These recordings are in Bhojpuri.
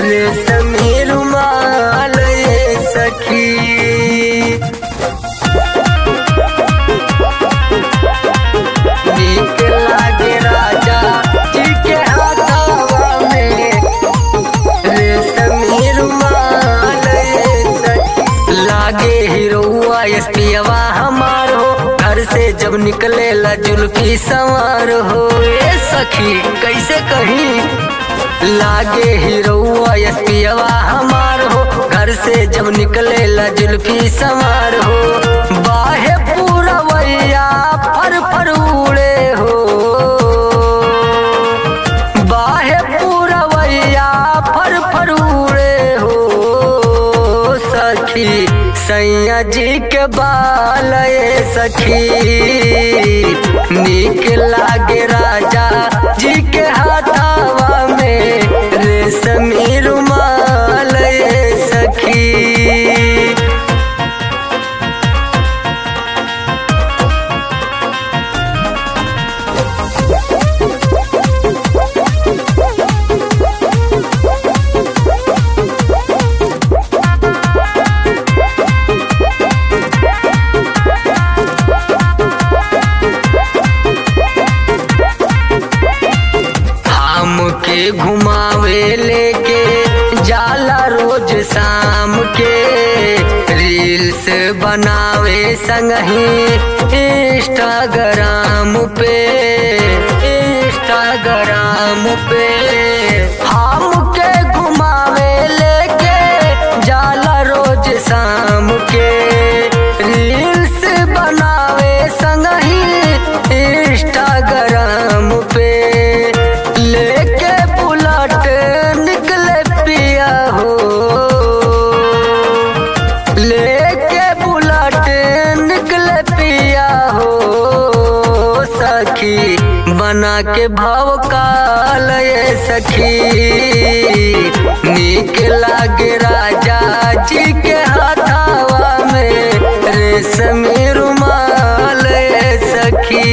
रेशमी रुमाल ये सखी नीक लागे राजा जी के हाथवा में रेशमी रुमाल ये सखी लागे हीरोआ एसपीवा हमार हो घर से जब निकले ला जुल्फी सवार हो ए सखी कैसे कहीं लागे हीरोआ एसपीवा हमार हो घर से जब निकले ला जुल्फी सवार हो बाहे पूरा वैया फर फर उड़े हो बाहे पूरा वैया फर फर उड़े हो सखी सैया जी के बाल ये सखी नीक लागे राजा जी के हाथावा में रेशमी रुमाल ये सखी हमके घुमावे लेके जाला रोज शाम के रील्स बनावे संगही इंस्टाग्राम पे इंस्टाग्राम पे हमके घुमावे लेके जाला रोज शाम के रील्स बनावे संगही इंस्टाग्राम पे लेके बुलट निकले पिया हो लेके बुलट निकले पिया हो सखी बना के भाव काल ये सखी नीक लागे राजा जी के हाथावा में रेशमी रुमाल ये सखी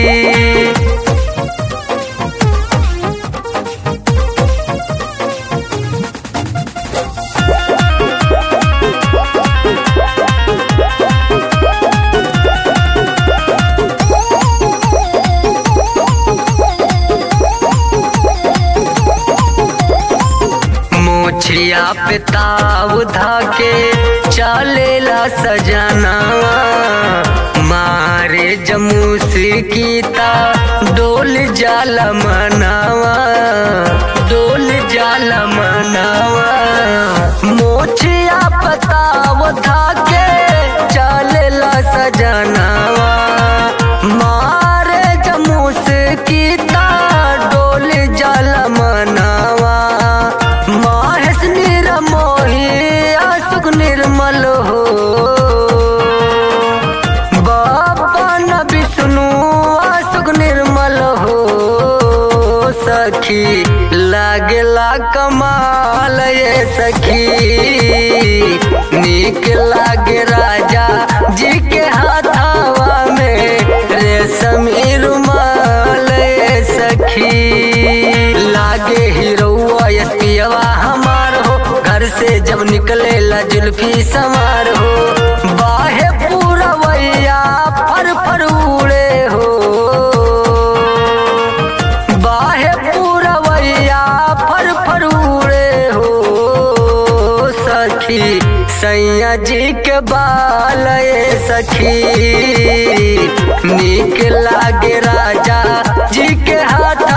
मोछिया पे ताव धाके चलेला सजनावा मारे जमूस कीता डोल जाल मनावा डोल जाल मनावा मोछिया पताव धाके चलेला सजनावा मारे जमूस कीता डोल जाल मनावा माहेश निरमोही आसुक निर्मल हो बाबा न विष्णु आसुक निर्मल हो सखी लागेला कमाल ये सखी नीक लागे राजा जी के हाथावा में रेशमी रुमाल ये सखी लागे हीरोआ एसपीवा हमार हो घर से जब निकले ला जुल्फी सवार हो बाहे पूरा वैया फर फर उड़े हो बाहे पूरा वैया फर फर उड़े हो सखी सैया जी के बाल ये सखी नीक लागे राजा जी के हाथ